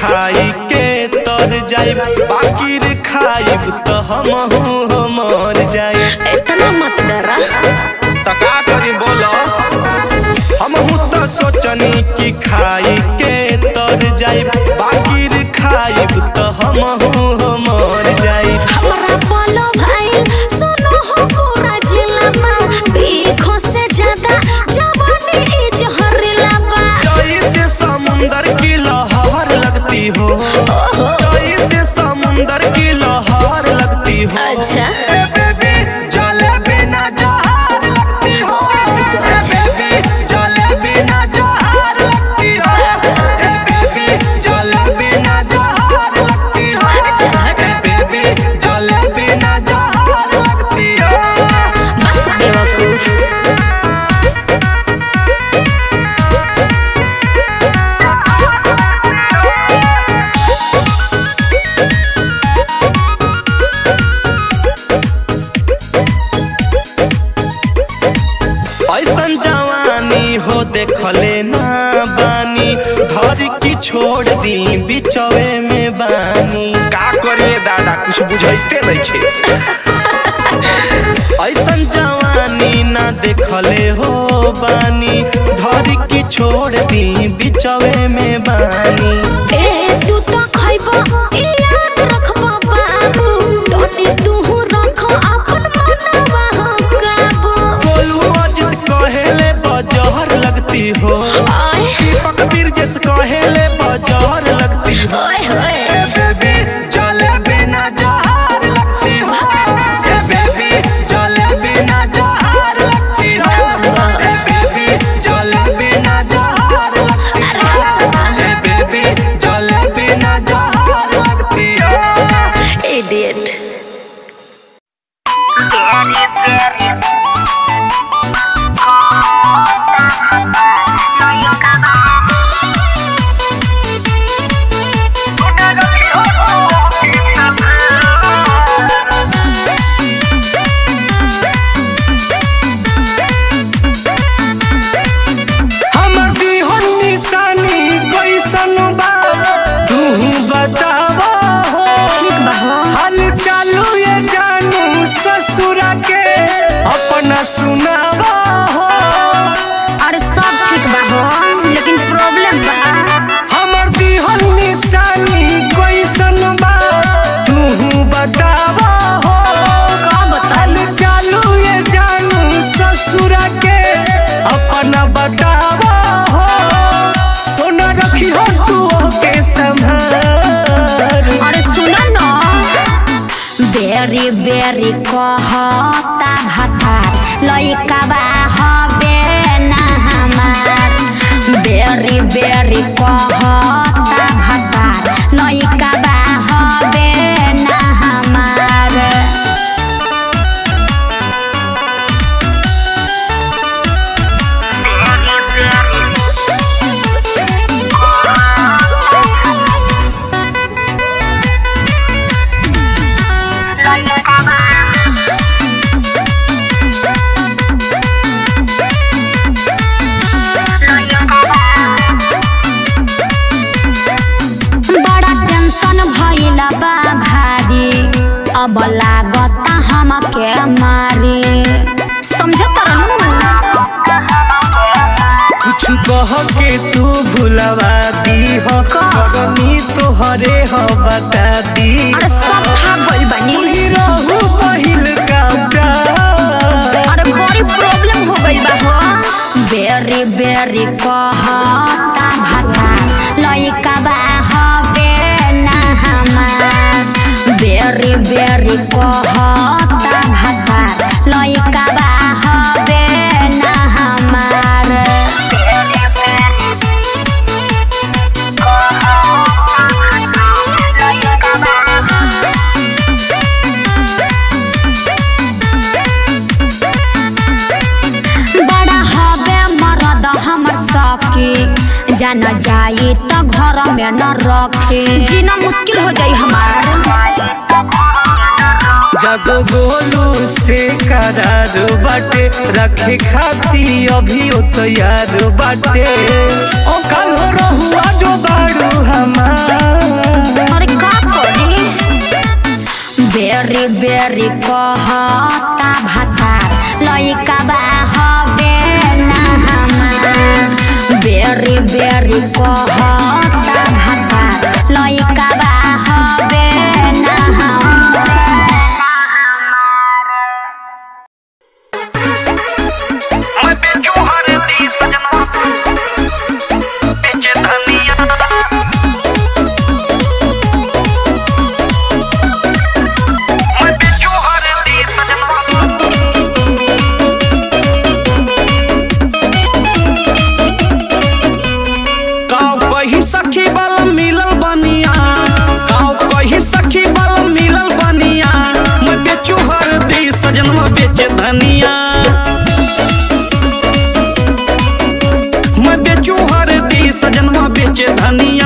खाई के तर जाइब बाकी रे खाइब त हमहू मर जाइब इतना मत डरा त का करी बोलो हमहू त सोचनी कि खाई के तर जाइब बाकी रे खाइब त हमहू मर जाइब हमरा बोलो भाई सुनो हो पूरा जिला में देखो से ज्यादा जवानी ई जहरीला बा जैसे समुंदर की लहर लगती हो जैसे समुंदर की लहर लगती हो अच्छा ए बेबी जले बिना जहार लगती हो ए बेबी जले बिना जहार लगती हो ए बेबी जले बिना जहार लगती हो ए बेबी जले बिना जहार लगती हो बेवकूफ ऐसन जवानी हो देखले ना बानी घर की छोड़ दी बिचवे में बानी का करिए दादा कुछ बुझाइते नइखे ऐसन जवानी ना देखले हो बानी घर की छोड़ दी बिचवे में बानी ए तू तो खइबो ई याद रखबो बाबू तनी तू रखो अपन मनवा हो काबू गोलू अजित कहेले बजहर लगती हो आय दीपक बिरजेश कहेले बजहर लगती हो ओए होए ए बेबी जले बिना जहार लगती हो ए बेबी जले बिना जहार लगती हो ए बेबी जले बिना जहार लगती हो ए बेबी जले बिना जहार लगती हो इडियट हमर जीवन निशानी कैसन बा तू बतावा हो हाल चालू ये जानू ससुरा के अपना सुनावा हो अरे सब ठीक बा हो लेकिन प्रॉब्लम बा हमर जीवन निशानी कैसन बा तू बतावा हो का बता हाल चालू ये जानू ससुरा के अपना बतावा हो सोना रखी हो तू के संभार अरे सुन न बेरी बेरी कहता भतार लइका बा हबे ना हमार बेरी बेरी कहता भतार लइका बा हबे ना हमार बड़ा टेंशन भइल बा भारी अब लागता हमके मारी समझत कुछ कह के तू भुलवा दी हो करनी तोहरे हो बता दी अरे सब था गइल बानी तोही रहू पहिल का प्यार अरे बड़ी प्रॉब्लम हो गइल बा हो बेरी बेरी कहता भाता लइका बा हबे ना हमार बेरी बेरी कहता भाता लइका बा हबे ना हमार बड़ा हबे मरद हमर सखी जान जाई त घर में न रखे जीना मुश्किल हो जाई हमार जब गोलू से करार बाटे रखे खाती अभी ओ तैयार बाटे ओ कल हो रहुआ जो बाड़ू हमार अरे का करी बेरी बेरी कहता भाता लइका बा हबे ना हमार बेरी बेरी कहता भाता लइका बा हबे ना हमार मैं बेचू हर दी सजना बेचे धनिया मैं बेचू हर दी सजना गाँव कही सखी बल मिलल बनिया गाँव कही सखी बल मिलल बनिया मैं बेचू हर दी सजनवा बेचे धनिया मैं बेचू हर दी सजनवा बेचे धनिया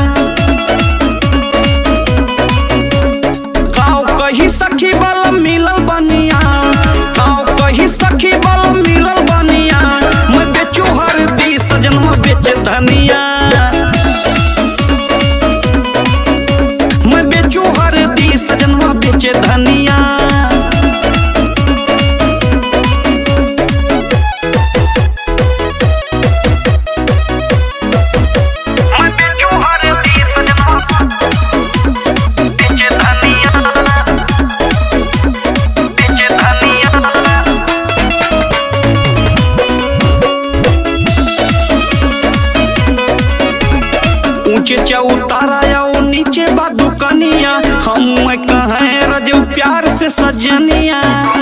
गाँव कही सखी बल मिलल बनिया गाँव कही सखी बल मिलल बनिया मैं बेचू हर दी सजनवा बेचे धनिया मैं बेचू हर दी सजनवा बेचे धनिया मैं बेचू हर दी सजनवा बेचे धनिया बेचे धनिया ऊंचे चौतारा आओ नीचे बा दुकनिया हम मैं कहें रजू प्यार से सजनिया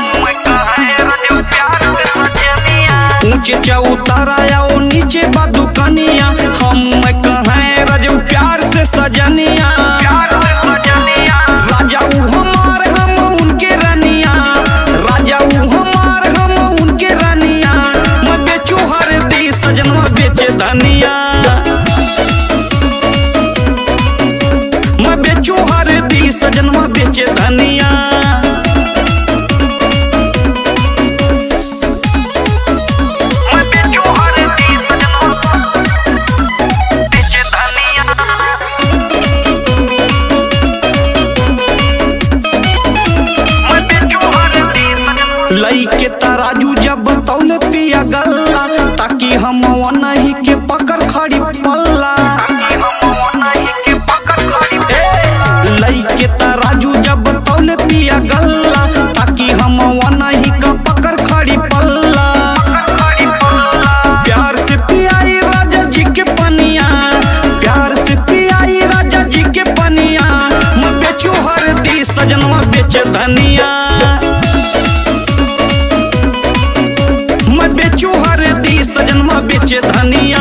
ऊंचे चौतारा आओ नीचे बा दुकनिया हम मैं कहें रजू प्यार से सजनिया राजा ऊ हमार हम उनके रनिया राजा ऊ हमार हम उनके रनिया मैं बेचू हर दी सजनवा बेचे धनिया मैं बेचू हर दी सजनवा बेचे धनिया मैं बेचू हर दी सजनवा बेचे धनिया लई के तराजू जब तौले पिया गल्ला ताकि हम नहीं के पकड़ खड़ी पल्ला ए, लई के तराजू जब तौले पिया गल्ला ताकि हम नहीं का पकड़ खड़ी पल्ला प्यार से पियाई राजा जी के पनिया प्यार से पियाई राजा जी के पनिया मैं बेचू हर दी सजनवा बेचे धनिया मैं बेचू हर दी सजनवा बेचे धनिया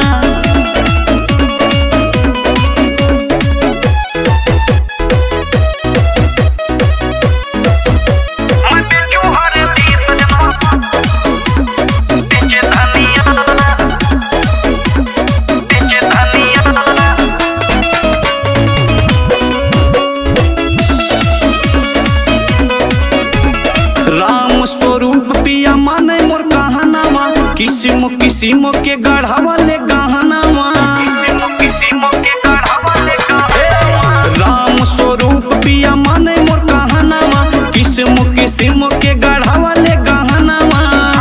मैं बेचू हर दी सजनवा बेचे धनिया बेचे धनिया राम स्वरूप पिया माने मोर कहनावा किस्म किस्म के गढ़ावा ले गहनावा राम स्वरूप पिया माने मोर कहनावा किस्म किस्म के गढ़ावा ले गहनावा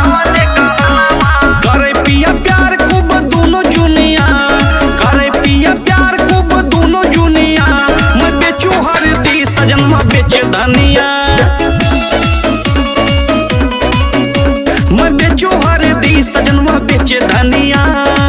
करे पिया प्यार खूब दोनों जुनिया करे पिया प्यार खूब दोनों जुनिया मैं बेचू हर दी सजनवा बेचे धनिया मैं बेचू हर दी सजनवा बेचे धनिया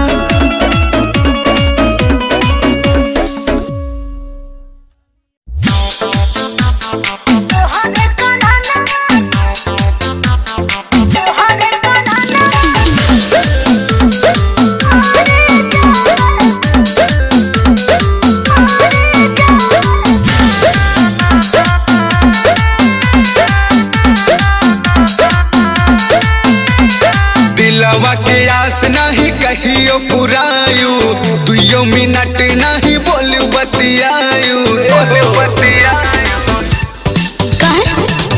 दिलवा के आस नहीं कहियो पुरायु दुइयो मिनट नहीं बोलू बतियायु कहे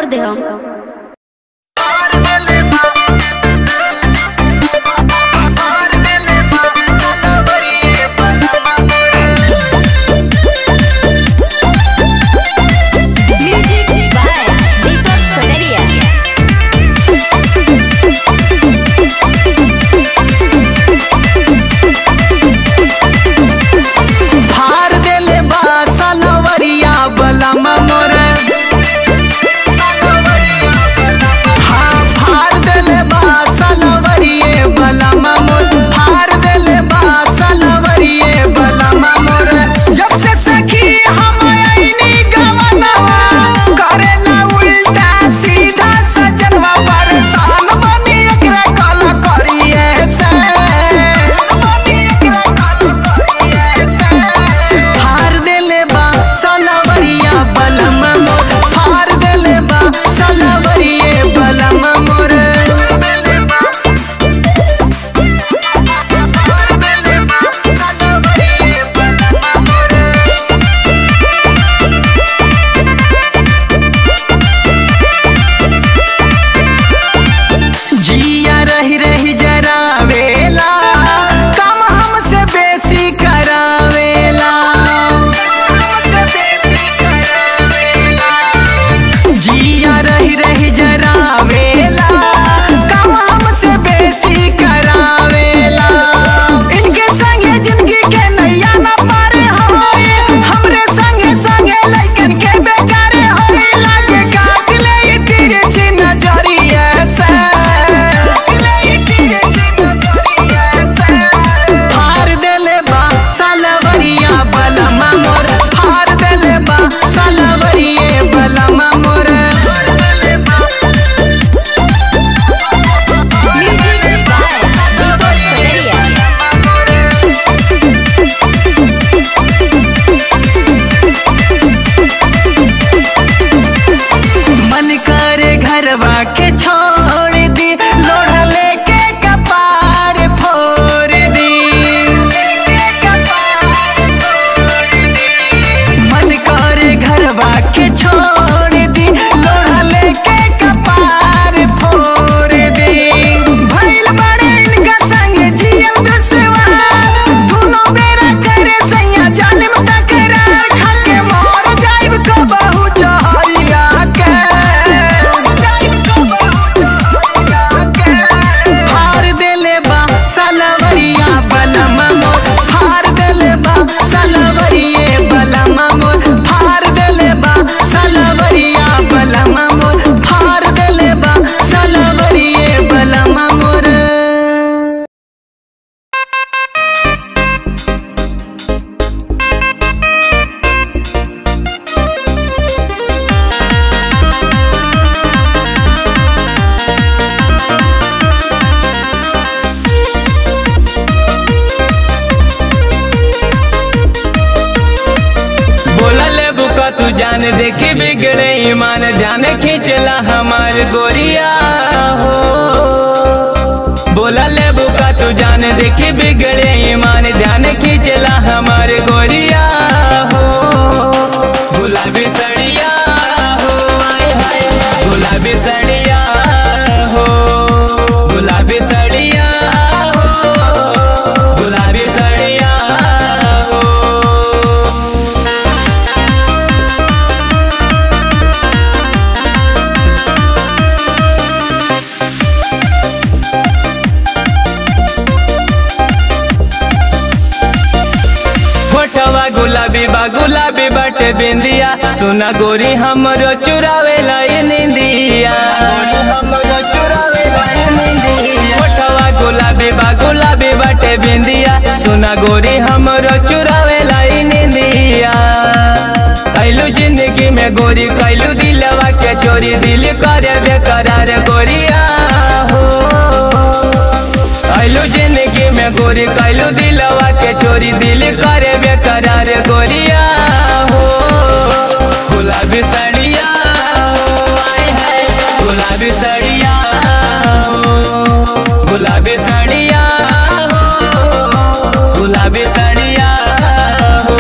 फोड़ दे हम म्यूजिक बाय दीपक कटरिया फार देले बा सलवरिया बलमा मोरे हाँ फार देले बा सलवरिए बलमा मोर फार देले बा सलवरिए बलमा मोरे जब से सखी हम आईनी गवनवा करेला उल्टा सीधा सजनवा परेशान बनी एकरा कला करिए से फार देले बा सलवरिया बलम मोर फार देले बा सलवरिए बलम मोर जिया रही रही जरावेला काम हमसे बेसी करावेला जिया रही रही जरावेला काम हमसे बेसी करावेला इनके संगे जिंदगी के नैया न पारे होए हमरे संगे संगे लइकन के बेकारे होए लागे काट ले ई तिरछी नजरिया से फार देले बा सलवरिया बलमा मोर फार देले बा सलवरिए बलमा मोर म्यूजिक बाय दीपक कटरिया मन करे घरवा के छोड़ दी लोढ़ा लेके कपार फोड़ दी मन करे घरवा के छोड़ दी लोढ़ा लेके कपार फोड़ दी भइल बड़े इनका संग जियल दुश्वार दोनों बेरा करे सैया जालिम तकरार खाके मोर जाइब कबहू जहरिया के फार देले बा सलवरिया बलमा मोर फार देले बा सलवरिए बलमा मोर फार देले बा सलवरिया बलमा मोर फार देले बा सलवरिए बलमा मोर बोला ले बुका तू जान देखी बिगड़े ईमान जान खींचला हमार गोरिया हो बोला ले बुका तू जान देखी बिगड़े ईमान जान खींचला हमार गोरिया हो गुलाबी सड़िया हो आय हाय गुलाबी सड़िया हो गुलाबी सड़िया हो गुलाबी सड़िया हो फोटवा गुलाबी बा गुलाबी बाटे बिंदिया सुना गोरी हमरो चुरावे लाई निंदिया हमरो चुरावे लाई निंदिया फोटवा गुलाबी बा गुलाबी बाटे बिंदिया सुना गोरी हमरो चुरावे लाई निंदिया कैलू जिंदगी में गोरी कैलू दिलवा के चोरी दिल करे बेकरार गोरिया हो कैलू जिंदगी में गोरी कैलू दिलवा के चोरी दिल करे बेकरार गोरिया हो गुलाबी सड़िया हो आय हाय गुलाबी सड़िया हो गुलाबी सड़िया हो गुलाबी सड़िया हो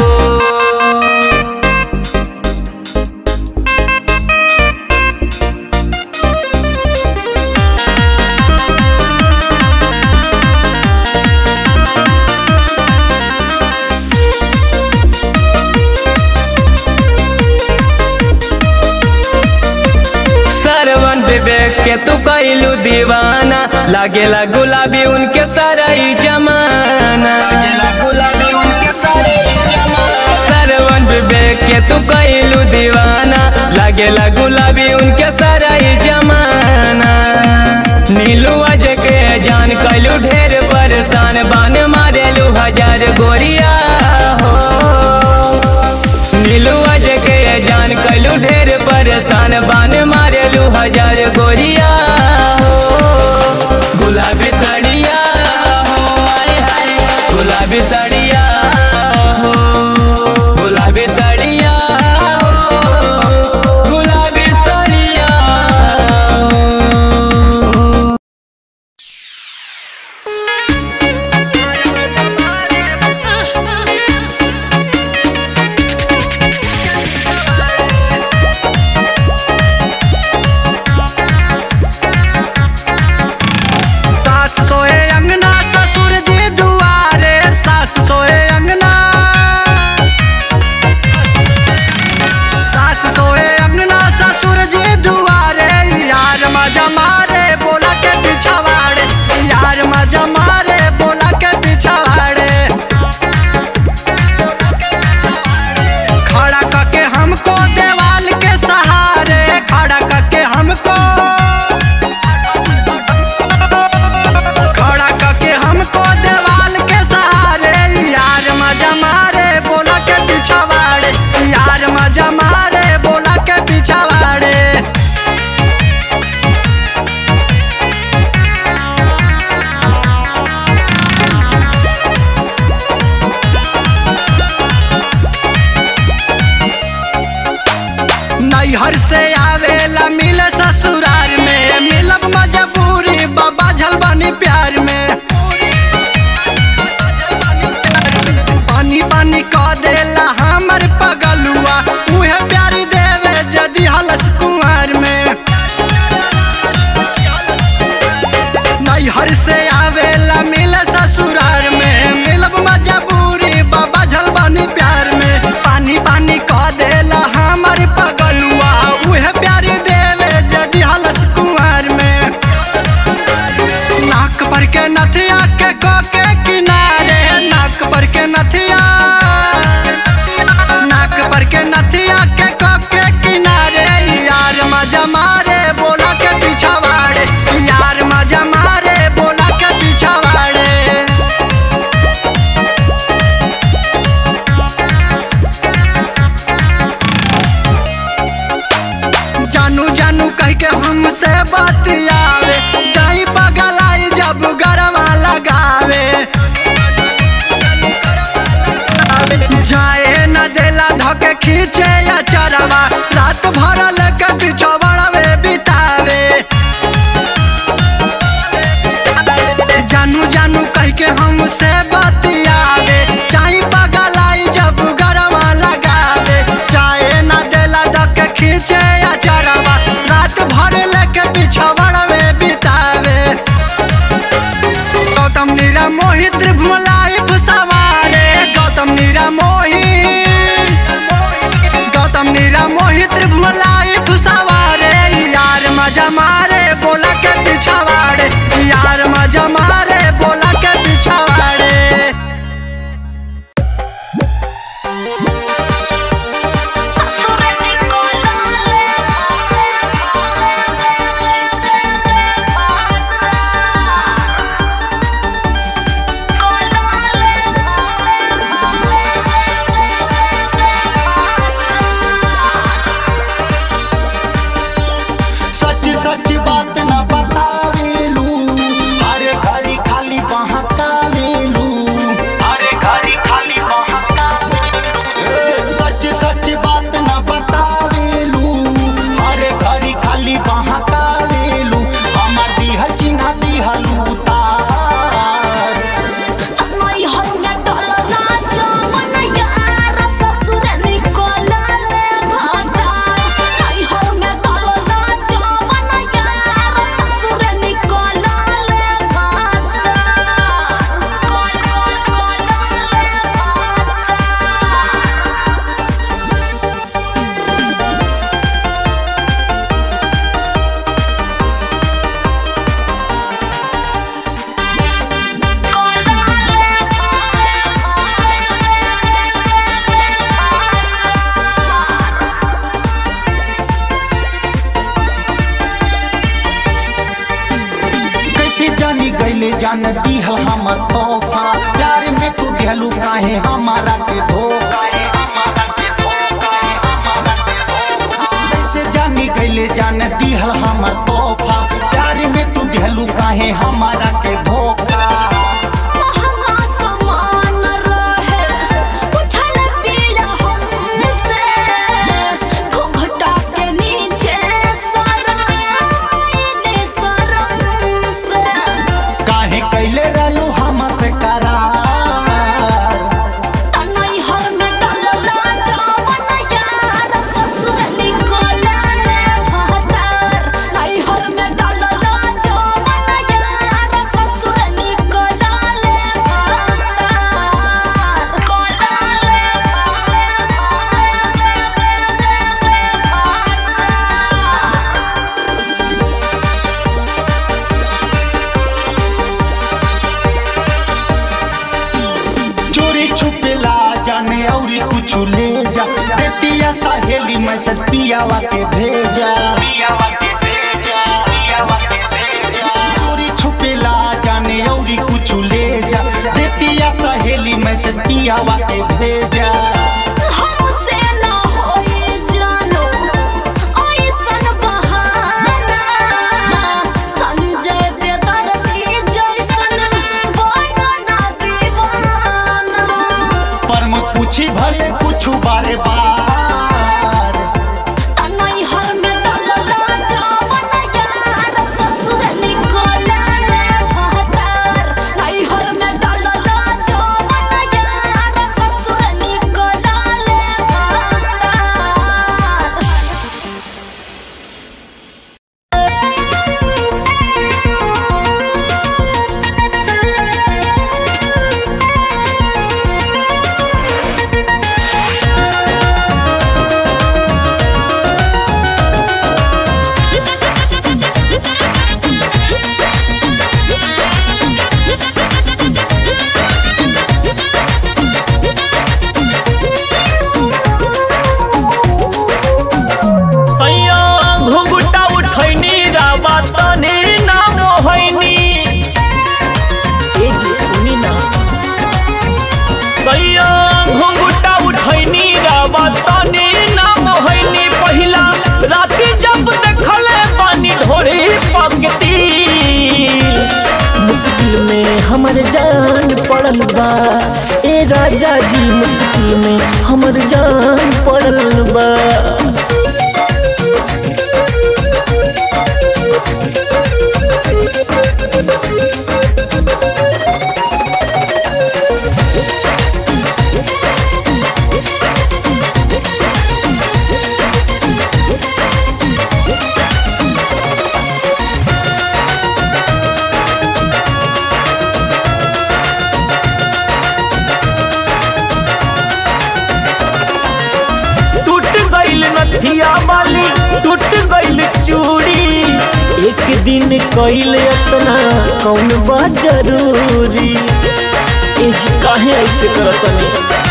देख के तू कैलू दीवाना लागेला गुलाबी उनके सारा ही जमाना लागेला गुलाबी उनके सारा ही जमाना सरवन विवेक के तू कैलू दीवाना लागेला गुलाबी उनके सारा ही जमाना नीलू अज के जान कैलू ढेर परेशान बान मारेलू हजार गोरिया हो नीलू अज के जान कैलू ढेर परेशान बान मारेलू हजार गोरिया हो गुलाबी साड़िया हो आय हाय गुलाबी साड़िया हो गुलाबी साड़िया हो गुलाबी साड़िया हो सास सोए अंगना ससुर जी दुआरे सास सोए अंगना सास सोए अंगना ससुर जी दुआरे यार मजा मारे बोला के पिछवाड़े यार मजा मारे बोला के पिछवाड़े खड़ा करके हमको देवाल के सहारे खड़ा करके हमको खड़ा करके हमको देवाल के सहारे यार मजा मारे बोला के पिछवाड़े यार मजा मारे बोला के पिछवाड़े नैहर से आवेला मिल ससुरार में मिलब मजबूरी बाबा झलबानी प्यार में पानी पानी कह देला हमर पगलुआ उहे प्यारी देवे जदि हलस कुमार में नैहर से आवेला मिल ससुरार में मिलब मजबूरी बाबा झलबानी प्यार में पानी पानी कह देला हमर पगलुआ उहे प्यारी देवे जदि हलस कुमार में नाक पर के नथिया के को के किनारे नाक पर के नथिया नाक पर के नथिया के को के किनारे यार मजा मारे बोला के पिछवाड़े यार मजा मारे बोला के पिछवाड़े जानू जानू कह के हमसे बतियावे जाई पगलाई जब गरवा लगावे जाए न देला धके खींचे या चरवा रात भर लेके पिछवड़वे बितावे जानू जानू कह के हमसे बतियावे चाहे पगलाई जब गरवा लगावे चाहे न देला धके खींचे या चरवा रात भर लेके पिछवड़वे बितावे गौतम नीरा मोहित त्रिभुलाई सवारे गौतम नीरा मोहित गौतम जान दिहल हमर तोहफा प्यार में तू दिहलू काहे हमारा के धोखा कैसे जानी गईले जान दिहल हमर तोहफा प्यार में तू दिहलू काहे हमारा के धोखा महंगा सामान रहे उठल पिया हमसे घूंघटा के नीचे शरम आईने शरम से काहे कैले रहलू हमसे करार तनई हर में डलला जावन यार ससुर निकले भतार नई हर में डलला जावन यार ससुर निकले भतार चोरी छुपेला जाने औरी कुछ ले जा देतिया सहेली मैसेज पियावा के भेजा चोरी छुपेला जाने औरी कुछ ले जा देतिया सहेली मैसेज पियावा के भेजा हमसे ना होए जानो ऐसन बहाना संजय बेदर्दी जैसन बनो ना दीवाना पर मैं पूछी भले कुछ बारे बार तनई हर में डलला जावन यार ससुर निकले भतार नई हर में डलला जावन यार ससुर निकले भतार सैया घुंघटा उठैनी रावा तनी ना मोहैनी ए जी सुनी ना सैया घुंघटा उठैनी रावा तनी ना मोहैनी पहिला राती जब देखले पानी ढोरी पकती मुश्किल में हमर जान पड़ल बा ए राजा जी मुश्किल में हमर जान पड़ल बा टूट गईल नथिया वाली टूट गईल चूड़ी एक दिन कईल अपना कौन बा जरूरी ए जी काहे ऐसे करतनी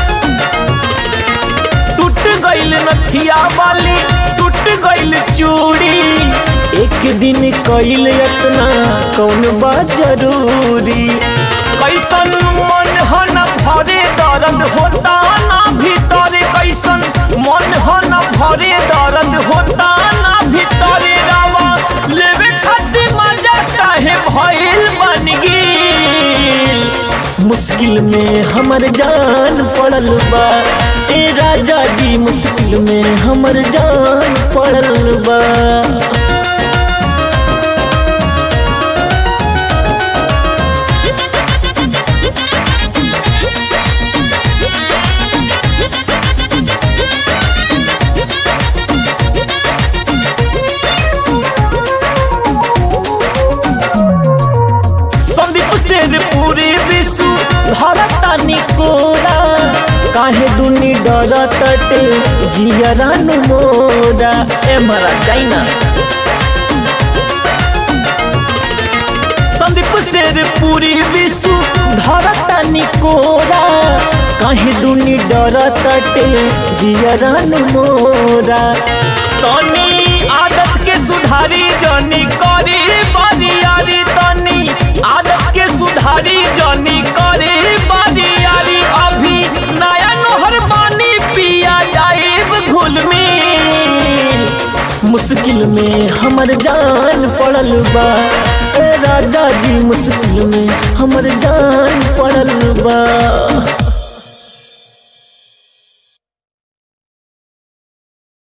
टूट गईल नथिया वाली टूट गईल चूड़ी एक दिन कईल अपना कौन बा जरूरी कैसन मन हो न भरे दर्द होता ना भीतर कैसन मन हो न भरे दर्द होता ना भीतर रावा लेवे खातिर मजा काहे भइल बन गेल मुश्किल में हमर जान पड़ल बा ए राजा जी मुश्किल में हमर जान पड़ल बा संदीप शेर पूरी विश्व धरता निकोरा काहे दुनी डरतटे जियरान मोरा ए मरा जाइना संदीप शेर पूरी विश्व धरता निकोरा काहे दुनी डरतटे जियरान मोरा तनी आदत के सुधारी जनी करी बरियारी तनी आदत के सुधारी मुश्किल में हमर जान पड़ल बा ए राजा जी मुश्किल में हमर जान पड़ल बा